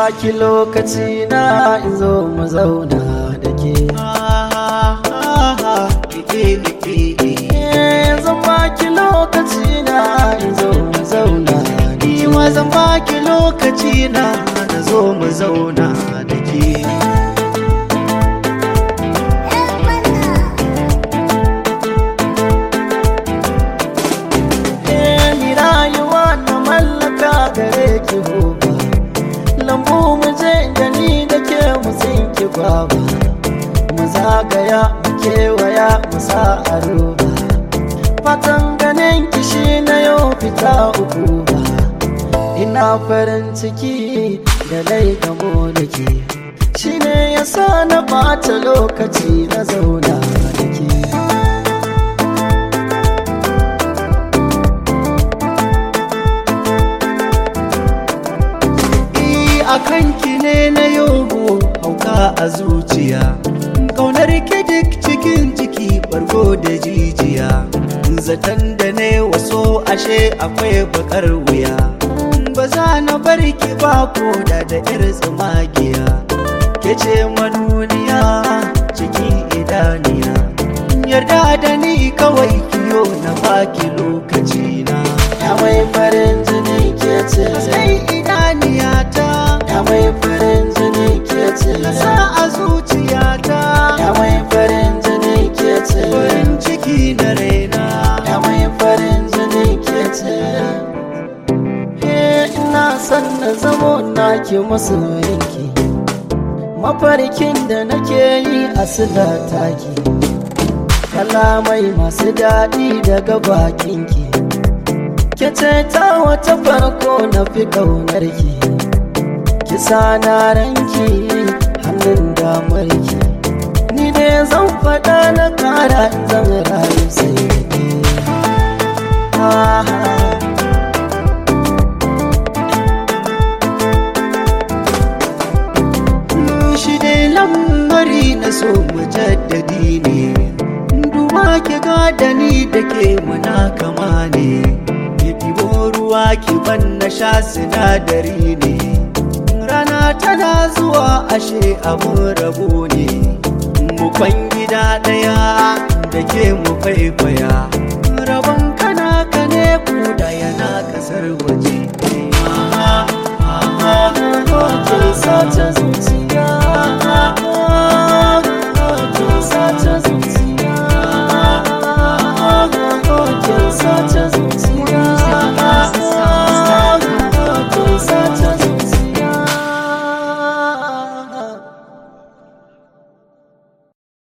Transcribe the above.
baki lokaci na in zo mu zauna da ke Eh, zan baki lokaci na in zo mu zauna da ke Ni zan baki lokaci na na zo mu zauna da ke. Eh, ni rayuwa na mallaka gare ki gobe lambu mu je gani da ke mu tsinki gwaba mu zagaya mu kewaya mu sa a roba fatan ganin ki shi na yau fita uku ba ina farin ciki da lai gamo da ke shi ne ya sa na ɓata lokaci na zauna da ke I a kanki ne na yogo hauka a zuciya. Kaunar ki duk cikin jiki bargo da jijiya. Zaton da ne waso ashe akwai bakar wuya. Ba za na bar ki ba ko da da yar tsumagiya. Ke ce manuniya cikin idaniya. Yarda da ni kawai kiyo na baki lokaci na. ya mai farin jini ke ce Sai idaniyata ya mai farin jini ke ce na sa a zuciyata ya mai farin jini ke ce farin ciki na raina ya mai farin jini ke ce Eh, ina son na zamo naki masoyinki mafarkin da nake yi a sila taki kalamai masu daɗi daga bakinki ke ce ta wata farko na fi ƙaunarki kisa na ranki hannun damarki ni ne zan faɗa na ƙara in zan rayu sai da ke Ah, shi dai lamari na so mu jaddadi ne duba ki gada ni da ke muna kama ne ki ɗibo ruwa ki ban na sha sinadari ne rana tana zuwa ashe abun rabo ne mu kwan gida ɗaya da ke mu kwaikwaya rabon kana ka ne ku da yana kasar waje ke sace zuciya